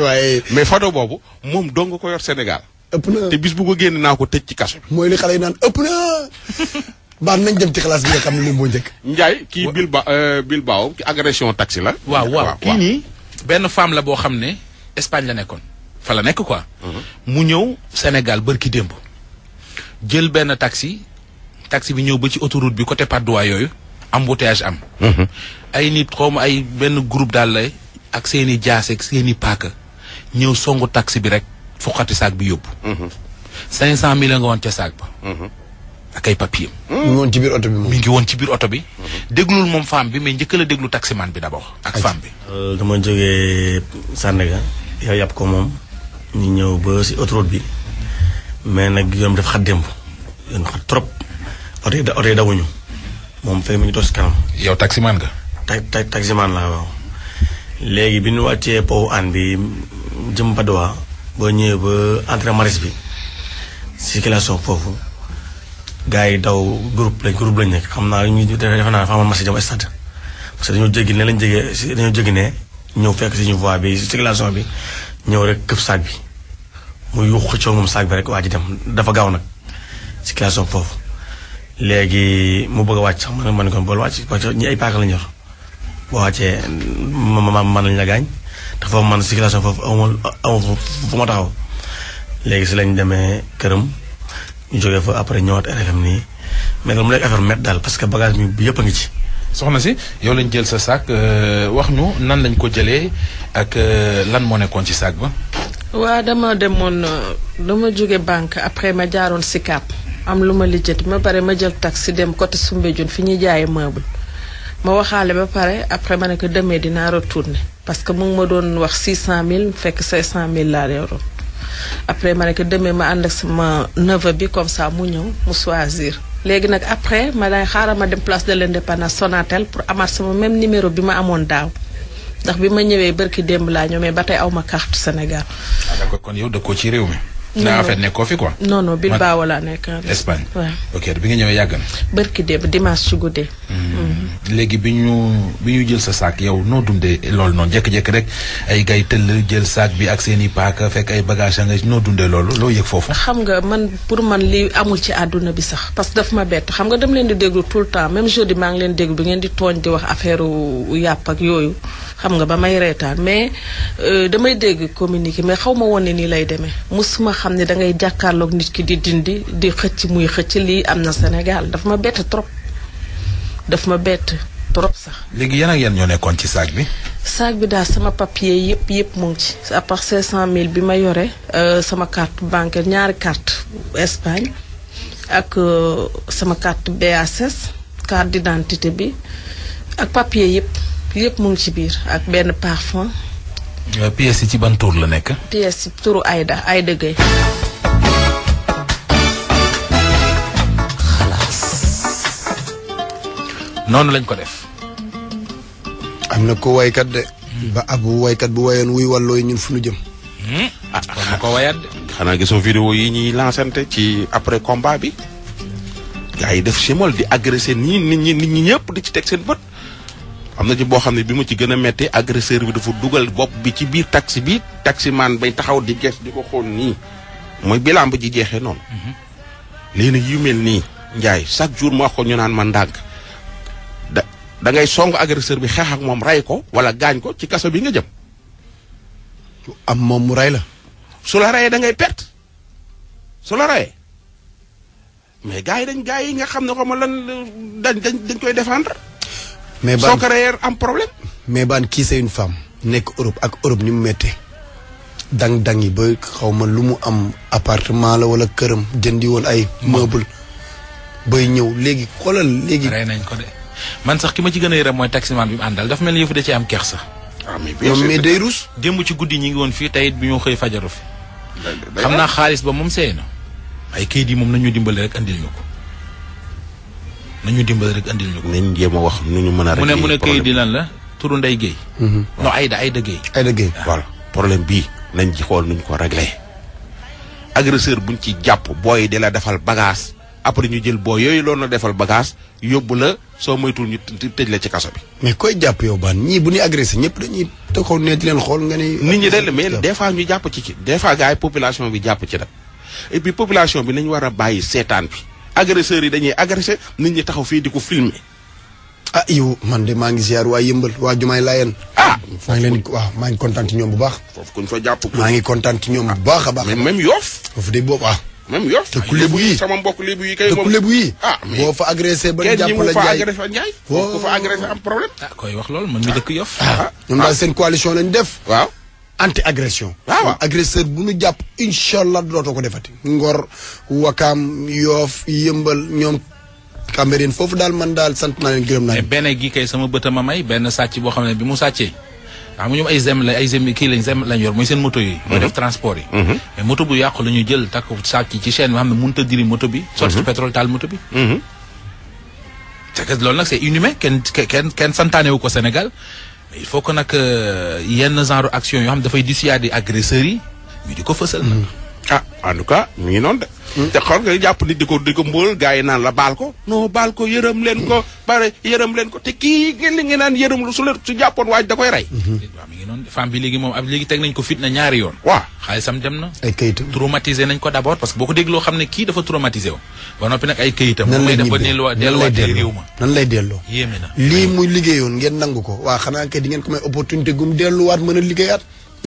waaye mais photo boobu moom dong nga ko yor Sénégal ëpp na te bis bu ko génn naa ko tëj ci kaso bi mooy li xale yi naan ëpp na baax nañ dem ci classe bi nga xam ne moom moo njëkk Ndiaye kii Bilba Bilbao ci agression taxi la waaw waaw kii nii benn femme la boo xam ne Espagne la nekkoon fa la nekk quoi mu ñëw Sénégal bërki démb jël benn taxi taxi bi ñëw ba ci autoroute bi côté Patte d'Oie yooyu embouteillage am ay nit xawma ay benn groupe daal lay ak seen i jaase ak seen i paaka ñëw songu taxi bi rek fuqati saak bi yóbbu cinq cent mille nga woon ca saak ba ak ay papier mu ngi woon ci biir oto bi moom mi ngi woon ci biir oto bi déglul moom femme bi mais njëkk la déglu taximan bi d'abord ak femme bi dama jógee Sandaga yow yàpp ko moom ñu ñëw ba si autoroute bi mais nag yoon bi dafa xat démb yoon xat trop oto yi da oto yi dawuñu moom fay mu ngi toog si kanam yow taximan nga ta ta taximan laa waaw léegi bi ñu wàccee powu aan bi jëm Padoa boo ñëwee ba entrée maris bi circulation foofu gars yi daw groupe lañ groupe lañ nekk xam naa ñu defe naa dafa amoon marché jëm stade parce que dañoo jéggi ne lañ jégee si dañoo jéggi ne ñëw fekk si ñu voie bi circulation bi ñëw rek këf saag bi mu yuux xëccoo moom saag bi rek waa ji dem dafa gaaw nag circulation foofu léegi mu bëgg a wàcc sax man man kon bool wàcc parce que ñi ay paaka lañ yor boo wàccee ma ma man lañ la gaañ te foofu man circulation foofu amul amul fu ma taxaw léegi si lañ demee këram ñu jógee fa après ñëwaat RFM nii mais nag mu nekk affaire met daal parce que bagage mi bi yëpp a ngi ci. soxna si yow lañ jël sa sac wax ñu nan lañ ko jëlee ak lan moo nekkoon ci sac ba. waa dama demoon dama jóge banque après ma jaaroon Sicap am lu ma lijjanti ma pare ma jël taxi dem côté Soumbédioune fi ñuy jaayee meuble ma waxaale ba pare après ma ne ko demee dinaa retourner parce que mu ngi ma doon wax 600000 fekk 500000 laa yoroon après ma ne ko demee ma ànd ak sama neveu bi comme ça mu ñëw mu choisir. léegi nag après ma day xaaral ma dem place de l'indépendance Sonatel pour amaat sama même numéro bi ma amoon daaw ndax bi ma ñëwee barki démb laa ñëw mais ba tey aw ma carte Sénégal. ah d'accord kon yow dëkkoo ci réew mi. non na en fait nekkoo fi quoi. non non Bilbao laa nekk. Espagne waaw ok bi nga ñëwee yàgg na. barki démb dimanche ci guddee. léegi bi ñu bi ñu jël sa saak yow noo dundee loolu noonu jékki-jékki rek ay gay tëll jël saak bi ak seen i paaka fekk ay bagage nga noo dundee loolu loo yëg foofu. xam nga man pour man li amul ci àdduna bi sax parce que daf ma bett xam nga dama leen di déglu tout le temps même jeudi maa ngi leen déglu bi ngeen di tooñ di wax affaire yàpp ak yooyu xam nga ba may reetaan mais damay dégg communiqué mais xaw ma woon ne nii lay demee musuma xam ne da ngay jàkkaarloog nit ki di dindi di xëcc muy xëcc lii am na Sénégal daf ma bett trop daf ma bett trop sax. léegi yan ak yan ñoo nekkoon ci saak bi. sac bi daal sama papier yëpp yëpp mu ngi ci à part 500000 bi ma yore sama carte bancaire ñaari carte Espagne ak sama carte BASS carte d'identité bi ak papier yëpp yëpp mu ngi ci biir ak benn parfum. pièces yi ci ban tour la nekk. pièces yi turu Aïda Aïda Gueye. noonu lañ ko def. am na ko waykat de. ba abu waykat bu wayoon wuy wàllooy ñun fu nu jëm. ah kon ma ko wayaat de. xanaa gisoo vidéo yi ñuy lancante ci après combat bi gars yi def simol di agressé nii nit ñi nit ñi ñëpp di ci teg seen bët am na ci boo xam ne bi mu ci gën a métti agresseur bi dafa dugal bopp bi ci biir taxi bi taximan bay taxaw di ges di ko xool nii mooy bilan ba ji jeexee noonu léegi nag yu mel nii Ndiaye chaque jour mu wax ko ñu naan ma ndànk da da ngay song agresseur bi xeex ak moom ray ko wala gaañ ko ci kaso bi nga jëm am moom mu ray la. su la rayee da ngay perte su la rayee mais gars yi dañ gars yi nga xam ne xaw ma lan dañ dañ dañ koy défendre. mais soo baan ko rayee am problème. mais baan kii c'est une femme. nekk Europe ak Europe ni mu méttee. dang-dang yi ba xaw ma lu mu am appartement la wala këram jëndi woon ay meuble bay ñëw léegi xoolal léegi. rey nañ ko de man sax ki ma ci gën a yërëm mooy taximan bi mu àndal dafa mel ni yëfu da ci am kersa. ah mais bien ñoom sûr mais day rus. démb ci guddi ñi ngi woon fii tey it bi ñu xëy fajaru fi. xam naa xaalis ba moom seey na. ay kayit yi moom nañu dimbali rek andil ñu ko nañu dimbali rek andil ñu ko. nañ jéem a wax nu ñu mën a. mu ne mu ne régler kayit yi problème lan la turu Ndeye Guèye. non Aïda Aïda Guèye. ay dëggee. voilà problème bii nañ ci xool nu ñu ko réglé. agresseur buñ ci jàpp booy di la defal bagage après ñu jël booy yooyu loolu la defal bagage yóbbu la soo moytul ñu të- tëj la ci kaso bi. mais koy jàpp yow baan ñii bu ñuy agressé ñëpp dañuy taxaw ne di leen xool nga ni. nit ñi de mais des fois ñu jàpp ci ci des fois gars yi population bi jàpp ci nag et puis population bi nañu war a bàyyi seetaan bi agresseurs yi dañuy agressé nit ñi taxaw fii di ko filmer ah yow man de maa ngi ziar waa yëmbal waa Jumaay Laayeen. ah maa ngi leen di waaw maa ngi kontaan ci ñoom bu baax. foofu kuñ fa jàpp. maa ngi kontaan ci ñoom bu baax a baax. même même yoof foofu de boobu ah. même yoof te ku lébu yi sama mbokk lébu yi kay te moom ku lébu yi. ah mais boo fa agressé ba ñu kenn ñi jàpp mu la fa jaay. agressé njaay foofu ku fa agressé am problème ah koy wax loolu man mi dëkk yof ah ñoom daal seen coalition lañ def. waaw anti agression. waaw waaw. agresseur bu ñu jàpp incha allah dootoo ko defati. Ngor Wakaam Yoof Yëmbal ñoom Cambérène foofu daal man daal sant naa leen gërëm naa mais leen. benn gi kay sama bëta ma may benn sàcc boo xam ne bi mu sàccee xam nga ñoom ay zem la ay zem kii lañ zem lañ yor mooy seen moto yi mooy def transport yi mais moto bu yàqu la ñu jël takk sàcc ci chaîne bi xam ne mënut a diri moto bi sotti ci pétrole taal moto bi c'est que loolu nag c'est inhumain kenn kenn kenn santaane wu ko Sénégal mais il faut que nag euh, yenn genre action yoo xam ne dafay dissuader agresseurs yi ñu di ko fësal nag ah en tout cas mi ngi noonu de. te xool nga jàpp nit di ko di ko mbóol gars yi naan la baal ko. non baal ko yërëm leen ko bare yërëm leen ko te kii ngeen li ngeen naan yërëm lu su leen su jàppoon waaj da koy rey. waaw mi ngi noonu femme bi léegi moom ab léegi teg nañ ko fitna ñaari yoon waaw xaalisam dem na ay kayitam. traumatisé nañ ko d'abord parce que boo ko dégloo xam ne kii dafa traumatisé wu ba noppi nag ay këyitam nan lay mooy def ba ñibbee delluwaat nan lay delluwaat ci réew delloo ma nan lay delloo. yéeme na lii muy liggéeyoon ngeen nangu ko waa xanaa kay di ngeen ko may opportunité gum delluwaat mën a liggéeyaat